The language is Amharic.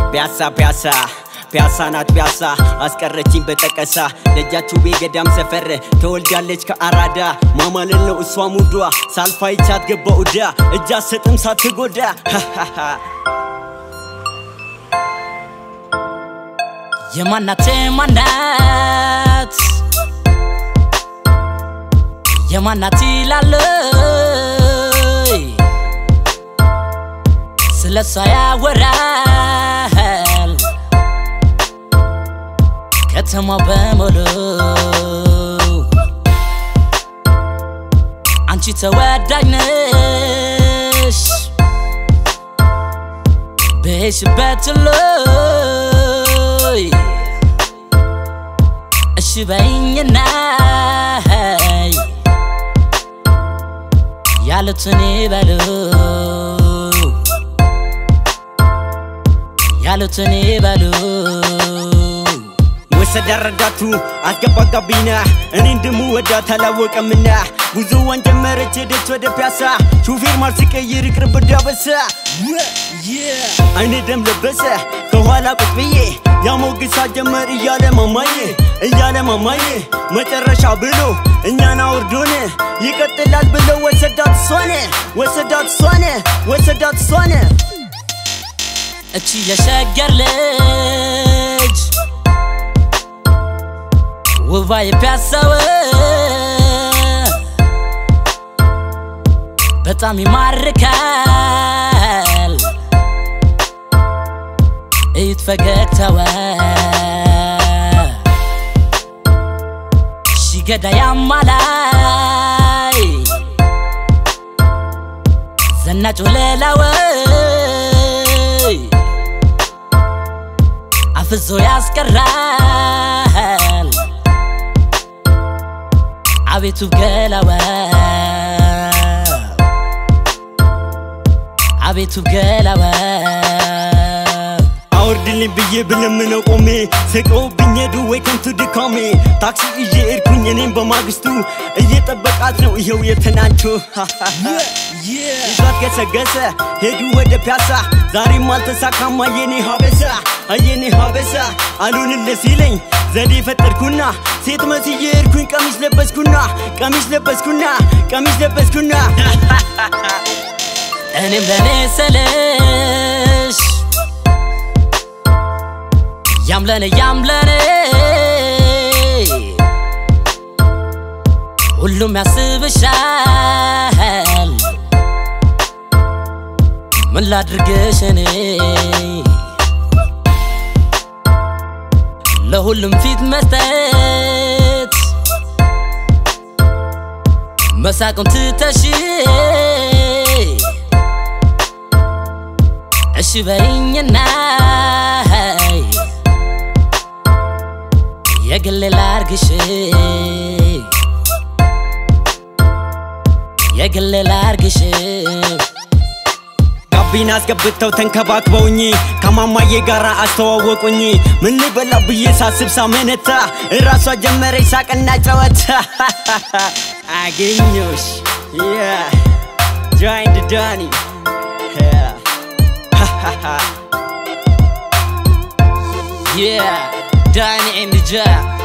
ፒያሳ ፒያሳ ፒያሳ ናት ፒያሳ አስቀረችኝ በጠቀሳ ደጃችሁ ቤ ገዳም ሰፈር ተወልዳለች ከአራዳ ማማለል ነው እሷ ሙዷ ሳልፋይቻት ገባ ኡዳ እጅ አትሰጥም ሳትጎዳ የማናት የማናት የማናት ይላለይ ስለ እሷ ያወራል ከተማው በሙሉ አንቺ ተወዳጅ ነሽ በሄድሽበት ሁሉ እሺ በይኝና ያሉትን ይበሉ ያሉትን ይበሉ ወሰዳ ረዳቱ አስገባጋቢና እኔ እንደምወዳት አላወቀምና ጉዞዋን ጀመረች ሄደች ወደ ፒያሳ ሹፌር ማር ሲቀይር ይቅርብ ዳበሳ አይኔ ደም ለበሰ ከኋላ ቁጭ ብዬ ያሞግሳ ጀመር እያለ ማማዬ እያለ ማማዬ መጨረሻ ብሎ እኛን አውርዶን ይቀጥላል ብለው ወሰዳት እሷነ ወሰዳት እሷነ ወሰዳት እሷነ እቺ የሸገር ልጅ ውባ የፒያሳው በጣም ይማርካል እዩት ፈገግታዋ ሺገዳ ያማላይ ዘናጭ ወለላወይ አፍዞ ያስቀራል አቤቱ ገላዋ አቤቱ ገላዋ አውርድልኝ ብዬ ብለምነው ቆሜ ስቀውብኝ ሄዱ ወይ ከንቱ ድካሜ ታክሲ ይዤ ኤድኩኝ እኔም በማግስቱ እየጠበቃት ነው ይኸው የትናንቱ ይዟት ገሰገሰ ሄዱ ወደ ፒያሳ ዛሬም አልተሳካም አየኔ ሀበሳ አየኔ ሀበሳ አሉንልህ ሲለኝ ዘዴ ፈጠርኩና ሴት መስዬ ሄድኩኝ ቀሚስ ለበስኩና ቀሚስ ለበስኩና ቀሚስ ለበስኩና እኔም ለኔ ስልሽ ያምለኔ ያምለኔ ሁሉም ያስብሻል ምን ላድርግሽ እኔ ለሁሉም ፊት መስጠት መሳቁን ትተሽ እሺ በይኝና የግሌ ላርግሽ የግሌ ላርግሽ ጋቢና አስገብተው ተንከባክበውኝ ከማማዬ ጋር አስተዋወቁኝ ምን ልበላ ብዬ ሳስብ ሳመነታ እራሷ ጀመረች ሳቅና ጨዋታ አገኘሽ ጆይንድ ዳኒ Yeah, Danny and the Jack.